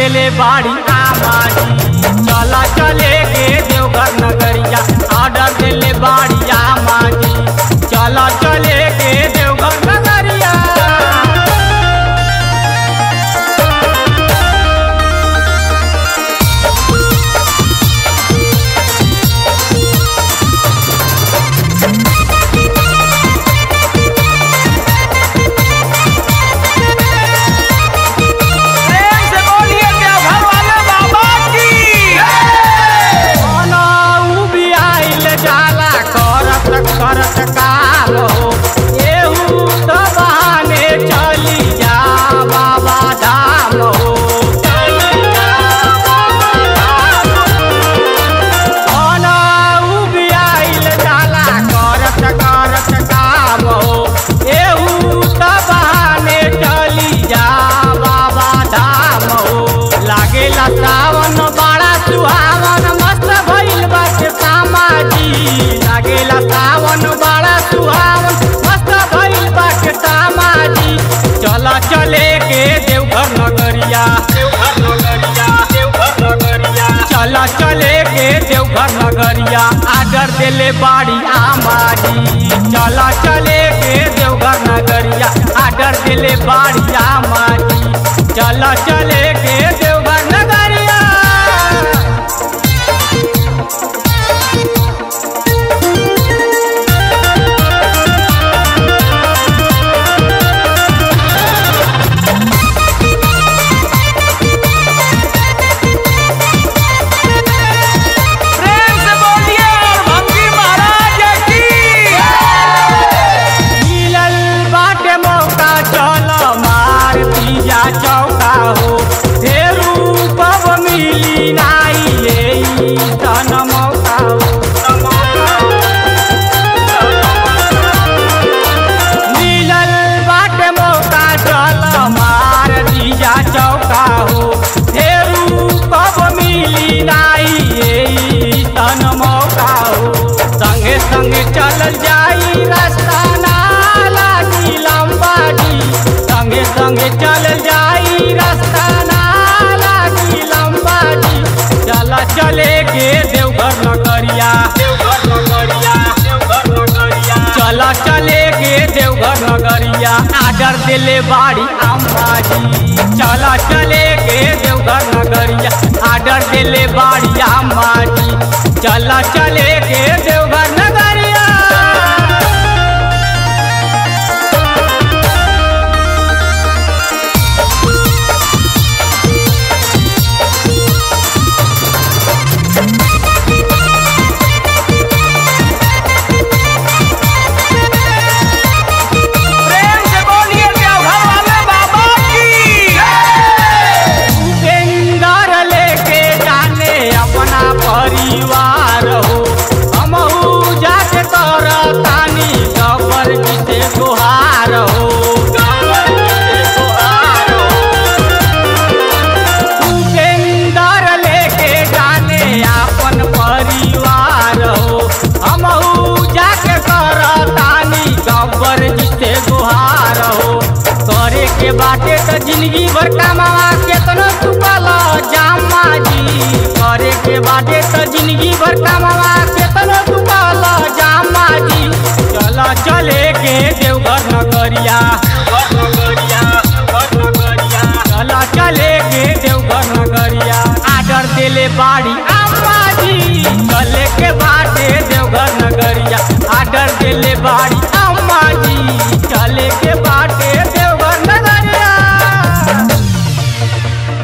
देले बाड़ी आमाजी चला चले के देवघर नगरिया ऑर्डर देले बाड़ी आमाजी चला चले के देवघर नगरिया प्रेम से बोलिए देवघर वाले बाबा की मनऊ भी आइल जाला करत करत काम हो एहू त बहाने चली जा बाबा धाम हो मनऊ भी आइल जाला करत करत काम हो एहू त बहाने चली जा बाबा धाम हो लागेला सावन बड़ा सुहावन मस्त भइल बाटे सामाजी लागेला सावन बड़ा सुहावन मस्त भइल बाटे सामाजी चला चले के देवघर नगरिया देवघर नगरिया देवघर नगरिया चला चले के देवघर नगरिया आडर देले बाड़ी आमाजी चला चले के देवघर नगरिया आडर देले बाड़ी आमाजी चला चले के देवघर नगरिया प्रेम से बोलिए भंगी महाराज की मिलल बाटे मौका चल मार पिया चौका हो फेरू कब मिली नाई ये तन मौका हो मिलल बाटे मौका चल मार पिया चौका हो फेरू कब मिली नाई ये तन मौका हो संगे संगे चलल जाई रास्ता ना लागी लंबाजी संगे संगे चलल जाई रास्ता ना लागी लंबाजी चला चले के देवघर नगरिया देवघर नगरिया देवघर नगरिया चला चले के देवघर नगरिया आडर देले बाड़ी अम्माजी चला चले के देवघर नगरिया आडर देले बाड़ी अम्माजी चला चले के देवघर नगरिया प्रेम से बोलिए देवघर वाले बाबा की उपेंदर लेके जाने अपना परिवार हो हमहू जाके कर तानी गबर जीते गुहार हो उपेंदर लेके जाने अपन परिवार हो हमहू जाके कर तानी गबर जीते गुहार हो करे के बाटे त जिंदगी भर कमावा केतनो चुकल जामा जी करे के बाटे त जिंदगी भर कमावा केतनो चुकल जामा जी चला चले के देवघर नगरिया चला चले के देवघर नगरिया आडर देले बाड़ी आ